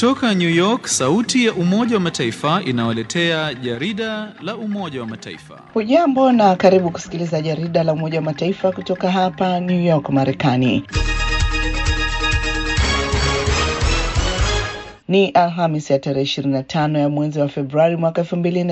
Kutoka New York, sauti ya Umoja wa Mataifa inawaletea jarida la Umoja wa Mataifa. Hujambo na karibu kusikiliza jarida la Umoja wa Mataifa kutoka hapa New York, Marekani. Ni Alhamis ya tarehe 25 ya mwezi wa Februari mwaka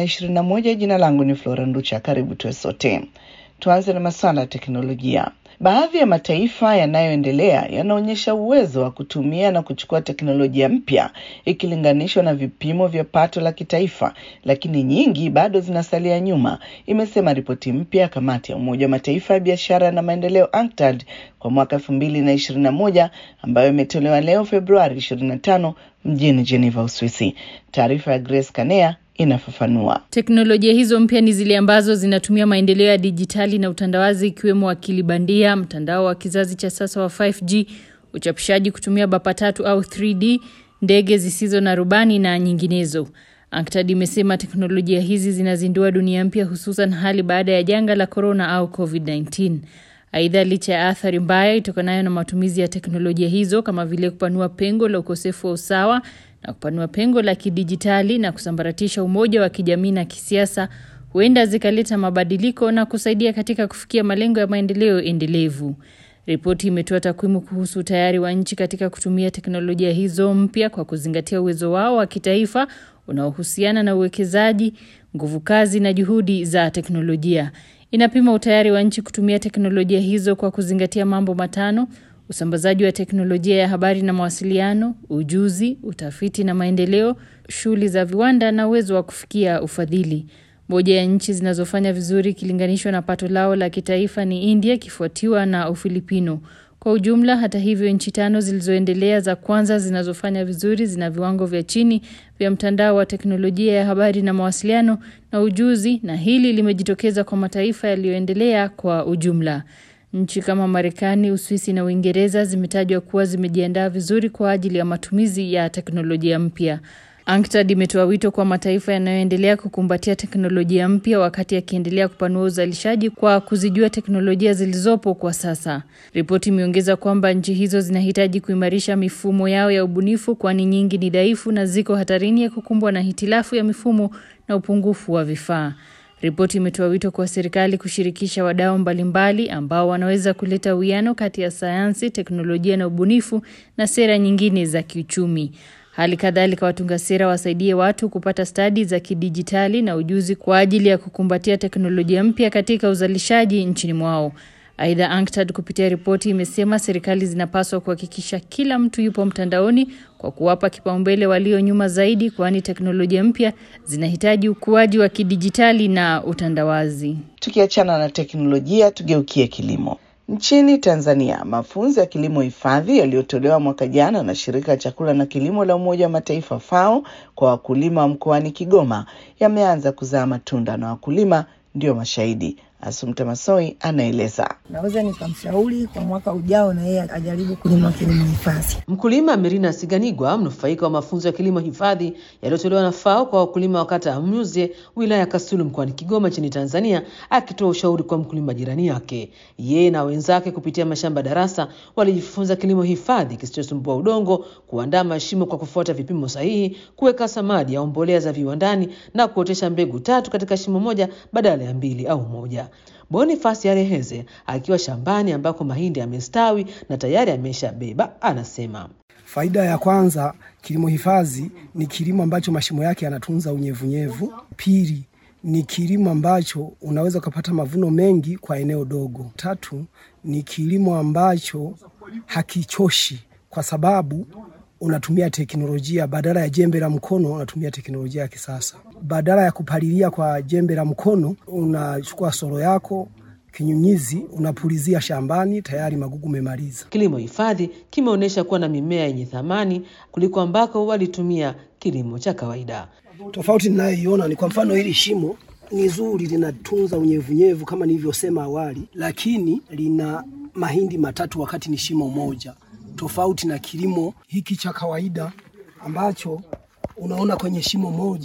2021. Jina langu ni Flora Nducha. Karibu tuwe sote. Tuanze na masuala ya teknolojia. Baadhi ya mataifa yanayoendelea yanaonyesha uwezo wa kutumia na kuchukua teknolojia mpya ikilinganishwa na vipimo vya pato la kitaifa, lakini nyingi bado zinasalia nyuma, imesema ripoti mpya ya kamati ya Umoja wa Mataifa ya biashara na maendeleo UNCTAD kwa mwaka elfu mbili na ishirini na moja ambayo imetolewa leo Februari 25 mjini Geneva, Uswisi. Taarifa ya Grace Kanea inafafanua. Teknolojia hizo mpya ni zile ambazo zinatumia maendeleo ya dijitali na utandawazi ikiwemo akili bandia, mtandao wa kizazi cha sasa wa 5G, uchapishaji kutumia bapa tatu au 3D, ndege zisizo na rubani na nyinginezo. UNCTAD imesema teknolojia hizi zinazindua dunia mpya hususan hali baada ya janga la corona au COVID-19. Aidha, licha ya athari mbaya itokanayo na matumizi ya teknolojia hizo kama vile kupanua pengo la ukosefu wa usawa na kupanua pengo la kidijitali na kusambaratisha umoja wa kijamii na kisiasa, huenda zikaleta mabadiliko na kusaidia katika kufikia malengo ya maendeleo endelevu. Ripoti imetoa takwimu kuhusu utayari wa nchi katika kutumia teknolojia hizo mpya kwa kuzingatia uwezo wao wa kitaifa unaohusiana na uwekezaji, nguvu kazi na juhudi za teknolojia. Inapima utayari wa nchi kutumia teknolojia hizo kwa kuzingatia mambo matano: usambazaji wa teknolojia ya habari na mawasiliano, ujuzi, utafiti na maendeleo, shughuli za viwanda na uwezo wa kufikia ufadhili. Moja ya nchi zinazofanya vizuri ikilinganishwa na pato lao la kitaifa ni India, ikifuatiwa na Ufilipino. Kwa ujumla, hata hivyo, nchi tano zilizoendelea za kwanza zinazofanya vizuri zina viwango vya chini vya mtandao wa teknolojia ya habari na mawasiliano na ujuzi, na hili limejitokeza kwa mataifa yaliyoendelea kwa ujumla. Nchi kama Marekani, Uswisi na Uingereza zimetajwa kuwa zimejiandaa vizuri kwa ajili ya matumizi ya teknolojia mpya. UNCTAD imetoa wito kwa mataifa yanayoendelea kukumbatia teknolojia mpya wakati yakiendelea kupanua uzalishaji kwa kuzijua teknolojia zilizopo kwa sasa. Ripoti imeongeza kwamba nchi hizo zinahitaji kuimarisha mifumo yao ya ubunifu, kwani nyingi ni dhaifu na ziko hatarini ya kukumbwa na hitilafu ya mifumo na upungufu wa vifaa. Ripoti imetoa wito kwa serikali kushirikisha wadau mbalimbali ambao wanaweza kuleta uwiano kati ya sayansi, teknolojia na ubunifu na sera nyingine za kiuchumi. Hali kadhalika, watunga sera wasaidie watu kupata stadi za kidijitali na ujuzi kwa ajili ya kukumbatia teknolojia mpya katika uzalishaji nchini mwao. Aidha, UNCTAD kupitia ripoti imesema serikali zinapaswa kuhakikisha kila mtu yupo mtandaoni kwa kuwapa kipaumbele walio nyuma zaidi, kwani teknolojia mpya zinahitaji ukuaji wa kidijitali na utandawazi. Tukiachana na teknolojia, tugeukie kilimo. Nchini Tanzania, mafunzo ya kilimo hifadhi yaliyotolewa mwaka jana na shirika la chakula na kilimo la Umoja wa Mataifa FAO kwa wakulima wa mkoani Kigoma yameanza kuzaa matunda na wakulima ndio mashahidi. Asumta Masoi anaeleza. Naweza nikamshauri kwa mwaka ujao na yeye ajaribu kulima kilimo hifadhi. Mkulima Merina Siganigwa, mnufaika wa mafunzo ya kilimo hifadhi yaliyotolewa na FAO kwa wakulima wa kata ya Mnyuze, wilaya ya Kasulu, mkoani Kigoma nchini Tanzania, akitoa ushauri kwa mkulima jirani yake. Yeye na wenzake kupitia mashamba darasa walijifunza kilimo hifadhi kisichosumbua udongo, kuandaa mashimo kwa kufuata vipimo sahihi, kuweka samadi au mbolea za viwandani na kuotesha mbegu tatu katika shimo moja badala ya mbili au moja. Bonifasi Areheze akiwa shambani ambako mahindi yamestawi na tayari ameshabeba, anasema faida ya kwanza, kilimo hifadhi ni kilimo ambacho mashimo yake yanatunza unyevunyevu. Pili ni kilimo ambacho unaweza ukapata mavuno mengi kwa eneo dogo. Tatu ni kilimo ambacho hakichoshi kwa sababu unatumia teknolojia badala ya jembe la mkono, unatumia teknolojia ya kisasa. Badala ya kupalilia kwa jembe la mkono, unachukua soro yako kinyunyizi, unapulizia shambani, tayari magugu memaliza. Kilimo hifadhi kimeonyesha kuwa na mimea yenye thamani kuliko ambako walitumia kilimo cha kawaida. Tofauti ninayoiona ni kwa mfano, hili shimo ni zuri, linatunza unyevunyevu kama nilivyosema awali, lakini lina mahindi matatu wakati ni shimo moja tofauti na kilimo hiki cha kawaida ambacho unaona kwenye shimo moja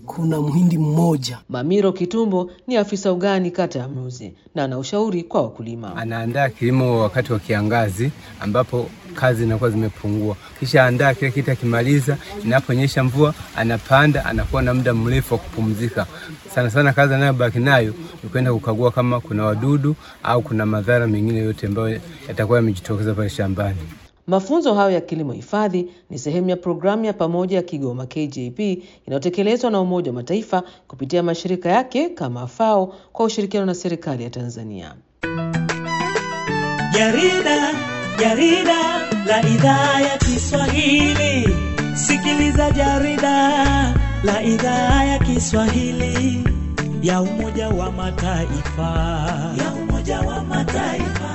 kuna mhindi mmoja. Mamiro Kitumbo ni afisa ugani kata ya Mruzi na ana ushauri kwa wakulima. Anaandaa kilimo wakati wa kiangazi ambapo kazi zinakuwa zimepungua, kisha andaa kile kitu, akimaliza inaponyesha mvua anapanda, anakuwa na muda mrefu wa kupumzika. Sana sana kazi anayobaki nayo ni kwenda kukagua kama kuna wadudu au kuna madhara mengine yote ambayo yatakuwa yamejitokeza pale shambani. Mafunzo hayo ya kilimo hifadhi ni sehemu ya programu ya pamoja ya Kigoma KJP inayotekelezwa na Umoja wa Mataifa kupitia mashirika yake kama FAO kwa ushirikiano na serikali ya Tanzania. Jarida, jarida la idhaa ya Kiswahili. Sikiliza jarida la idhaa ya Kiswahili ya Umoja wa Mataifa, ya Umoja wa Mataifa.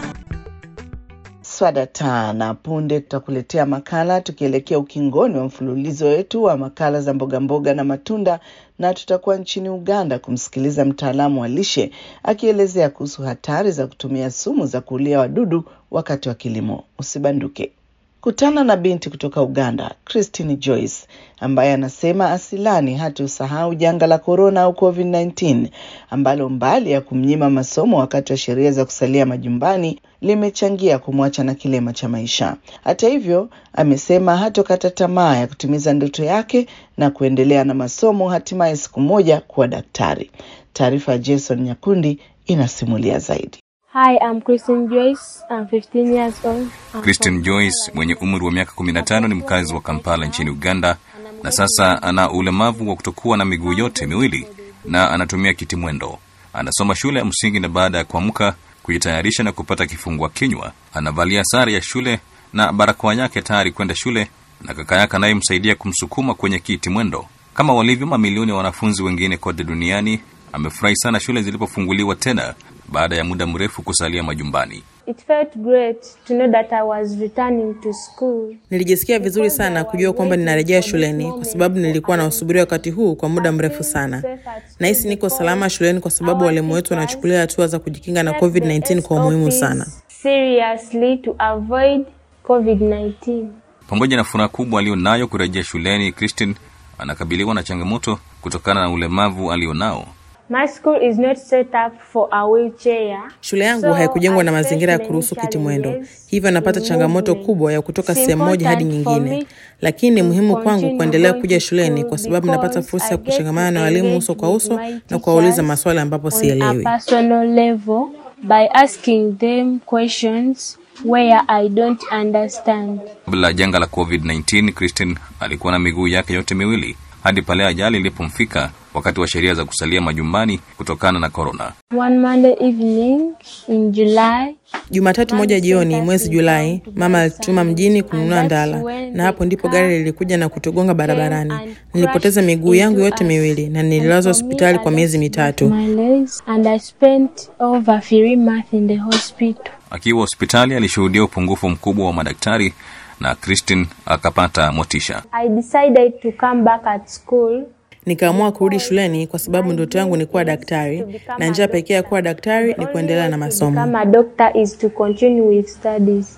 Swadata na punde tutakuletea makala tukielekea ukingoni wa mfululizo wetu wa makala za mboga mboga na matunda, na tutakuwa nchini Uganda kumsikiliza mtaalamu wa lishe akielezea kuhusu hatari za kutumia sumu za kuulia wadudu wakati wa kilimo. Usibanduke. Kutana na binti kutoka Uganda, Christine Joyce, ambaye anasema asilani hata usahau janga la korona au COVID-19 ambalo mbali ya kumnyima masomo wakati wa sheria za kusalia majumbani limechangia kumwacha na kilema cha maisha. Hata hivyo, amesema hatokata tamaa ya kutimiza ndoto yake na kuendelea na masomo, hatimaye siku moja kuwa daktari. Taarifa ya Jason Nyakundi inasimulia zaidi. Hi, I'm Christine Joyce. I'm 15 years old. I'm Christine from Joyce Kampala. mwenye umri wa miaka 15 ni mkazi wa Kampala nchini Uganda na sasa ana ulemavu wa kutokuwa na miguu yote miwili na anatumia kiti mwendo. Anasoma shule ya msingi na baada ya kuamka kujitayarisha na kupata kifungua kinywa, anavalia sare ya shule na barakoa yake tayari kwenda shule, na kaka yake anayemsaidia kumsukuma kwenye kiti mwendo. Kama walivyo mamilioni ya wanafunzi wengine kote duniani, amefurahi sana shule zilipofunguliwa tena baada ya muda mrefu kusalia majumbani. It felt great to know that I was returning to school. Nilijisikia vizuri sana kujua kwamba ninarejea shuleni kwa sababu nilikuwa na usubiri wakati huu kwa muda mrefu sana. Nahisi niko salama shuleni kwa sababu walimu wetu wanachukulia hatua za kujikinga na COVID-19 kwa umuhimu sana. Seriously to avoid COVID-19. Pamoja na furaha kubwa aliyonayo kurejea shuleni, Christine anakabiliwa na changamoto kutokana na ulemavu alionao. My school is not set up for a wheelchair. Shule yangu So, haikujengwa na I mazingira ya face kuruhusu many kiti mwendo, challenges hivyo napata in changamoto movement. kubwa ya kutoka It's sehemu moja hadi important for nyingine, me lakini ni to muhimu kwangu continue kuendelea going kuja to shuleni school kwa sababu napata because fursa I ya get kushangamana na to walimu engage uso kwa with uso my na kuwauliza teachers maswali ambapo on a sielewi. personal level by asking them questions where I don't understand. Kabla ya janga la COVID-19, Christine alikuwa na miguu yake yote miwili hadi pale ajali ilipomfika wakati wa sheria za kusalia majumbani kutokana na korona. One Monday evening in July, Jumatatu moja jioni mwezi Julai, mama alituma mjini kununua ndala, na hapo ndipo gari lilikuja na kutugonga barabarani. Nilipoteza miguu yangu yote miwili na nililazwa hospitali kwa miezi mitatu. my legs, and I spent over three months in the hospital. Akiwa hospitali alishuhudia upungufu mkubwa wa madaktari na Christine akapata motisha. I decided to come back at school Nikaamua kurudi shuleni kwa sababu ndoto yangu ni kuwa daktari, na njia pekee ya kuwa daktari ni kuendelea na masomo. become a doctor is to continue with studies.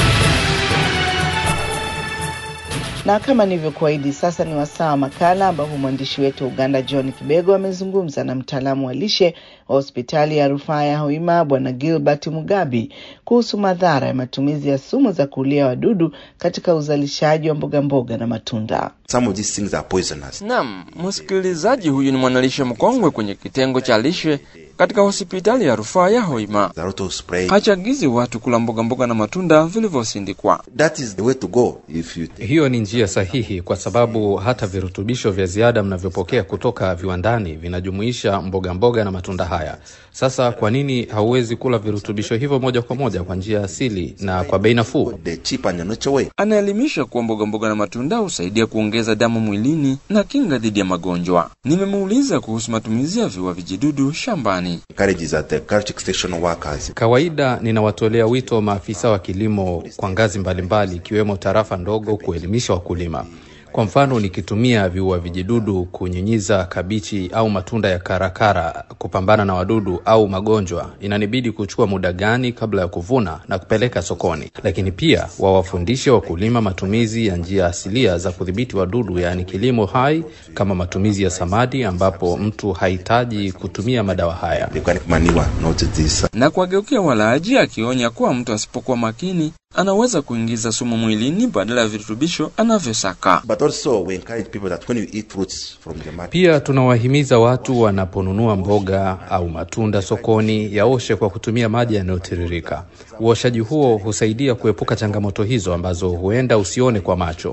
Na kama nilivyokuahidi, sasa ni wasaa wa makala ambapo mwandishi wetu wa Uganda John Kibego amezungumza na mtaalamu wa lishe wa hospitali ya rufaa ya Hoima Bwana Gilbert Mugabi kuhusu madhara ya matumizi ya sumu za kuulia wadudu katika uzalishaji wa mboga mboga na matunda. Some of these things are poisonous. Naam, msikilizaji huyu ni mwanalishe mkongwe kwenye kitengo cha lishe katika hospitali ya rufaa ya Hoima. The roto spray. Hachagizi watu kula mboga mboga na matunda vilivyosindikwa. That is the way to go if you Hiyo ni njia sahihi kwa sababu hata virutubisho vya ziada mnavyopokea kutoka viwandani vinajumuisha mboga mboga na matunda haya. Sasa kwa nini hauwezi kula virutubisho hivyo moja kwa moja kwa njia asili na kwa bei nafuu? the cheap and natural way. Anaelimisha kuwa mboga mboga na matunda husaidia kuongeza damu mwilini na kinga dhidi ya magonjwa. Nimemuuliza kuhusu matumizi ya viua vijidudu shambani. Encourages at the culture station workers. Kawaida ninawatolea wito maafisa wa kilimo kwa ngazi mbalimbali ikiwemo tarafa ndogo kuelimisha wakulima. Kwa mfano, nikitumia viua vijidudu kunyunyiza kabichi au matunda ya karakara kupambana na wadudu au magonjwa, inanibidi kuchukua muda gani kabla ya kuvuna na kupeleka sokoni? Lakini pia wawafundishe wakulima matumizi ya njia asilia za kudhibiti wadudu, yaani kilimo hai, kama matumizi ya samadi, ambapo mtu hahitaji kutumia madawa haya. Na kuwageukia walaaji, akionya kuwa mtu asipokuwa makini anaweza kuingiza sumu mwilini badala ya virutubisho anavyosaka. Pia tunawahimiza watu wanaponunua mboga au matunda sokoni yaoshe kwa kutumia maji yanayotiririka. Uoshaji huo husaidia kuepuka changamoto hizo ambazo huenda usione kwa macho.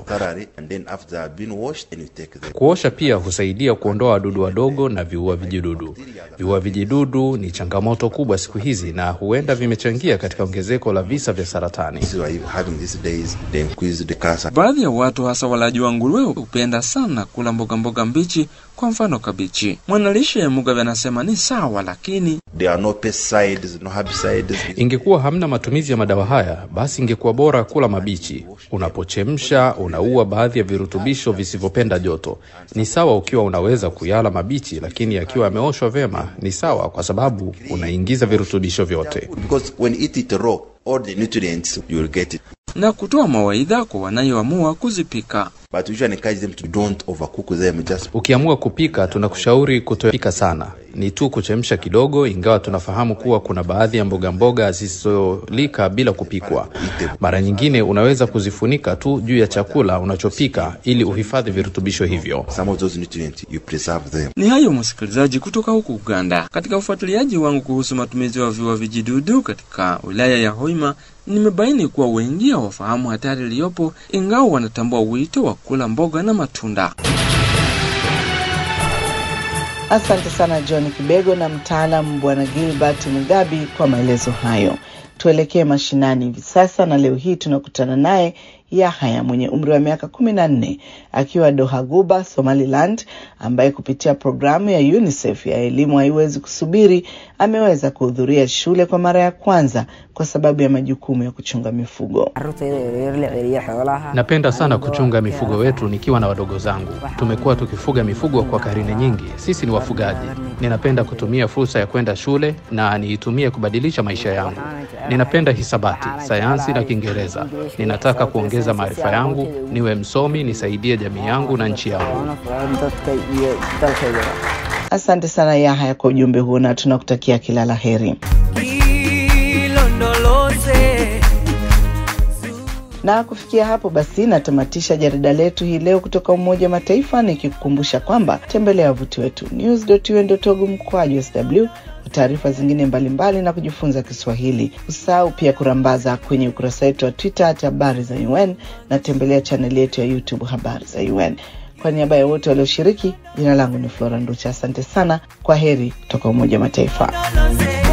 Kuosha pia husaidia kuondoa wadudu wadogo na viua vijidudu. Viua vijidudu ni changamoto kubwa siku hizi na huenda vimechangia katika ongezeko la visa vya saratani. Baadhi ya watu hasa walaji wa nguruwe hupenda sana kula mboga mboga mbichi, kwa mfano kabichi. Mwanalishe ya Mugabe anasema ni sawa, lakini There are no pesticides, no herbicides. Ingekuwa hamna matumizi ya madawa haya, basi ingekuwa bora kula mabichi. Unapochemsha unaua baadhi ya virutubisho visivyopenda joto. Ni sawa ukiwa unaweza kuyala mabichi, lakini yakiwa yameoshwa vyema ni sawa, kwa sababu unaingiza virutubisho vyote. Because when you eat it raw, all the nutrients you will get it. na kutoa mawaidha kwa wanayoamua kuzipika. But we usually encourage them to don't overcook them. Just Ukiamua kupika, tunakushauri kutopika sana, ni tu kuchemsha kidogo, ingawa tunafahamu kuwa kuna baadhi ya mboga mboga zisizolika bila kupikwa. Mara nyingine unaweza kuzifunika tu juu ya chakula unachopika ili uhifadhi virutubisho hivyo. some of those nutrients you preserve them. Ni hayo msikilizaji, kutoka huku Uganda. Katika ufuatiliaji wangu kuhusu matumizi ya viua vijidudu katika wilaya ya Hoima, nimebaini kuwa wengi hawafahamu hatari iliyopo, ingawa wanatambua wito wa kula mboga na matunda. Asante sana John Kibego na mtaalamu Bwana Gilbert Mugabi kwa maelezo hayo. Tuelekee mashinani hivi sasa, na leo hii tunakutana naye Yahaya mwenye umri wa miaka kumi na nne akiwa Doha Guba, Somaliland, ambaye kupitia programu ya UNICEF ya elimu haiwezi kusubiri ameweza kuhudhuria shule kwa mara ya kwanza kwa sababu ya majukumu ya kuchunga mifugo. Napenda sana kuchunga mifugo wetu nikiwa na wadogo zangu. Tumekuwa tukifuga mifugo kwa karne nyingi. Sisi ni wafugaji. Ninapenda kutumia fursa ya kwenda shule na niitumie kubadilisha maisha yangu. Ninapenda hisabati, sayansi na Kiingereza. Ninataka kuongeza maarifa yangu, niwe msomi, nisaidie jamii yangu na nchi yangu. Asante sana Yahaya kwa ujumbe huo na tunakutakia kila la heri. Na kufikia hapo basi natamatisha jarida letu hii leo kutoka Umoja wa Mataifa, nikikukumbusha kwamba tembelea wavuti wetu news.un.org mkwaju sw kwa taarifa zingine mbalimbali mbali na kujifunza Kiswahili. Usahau pia kurambaza kwenye ukurasa wetu wa Twitter hata habari za UN na tembelea chaneli yetu ya YouTube habari za UN. Kwa niaba ya wote walioshiriki, jina langu ni Flora Nducha. Asante sana, kwa heri kutoka Umoja wa Mataifa.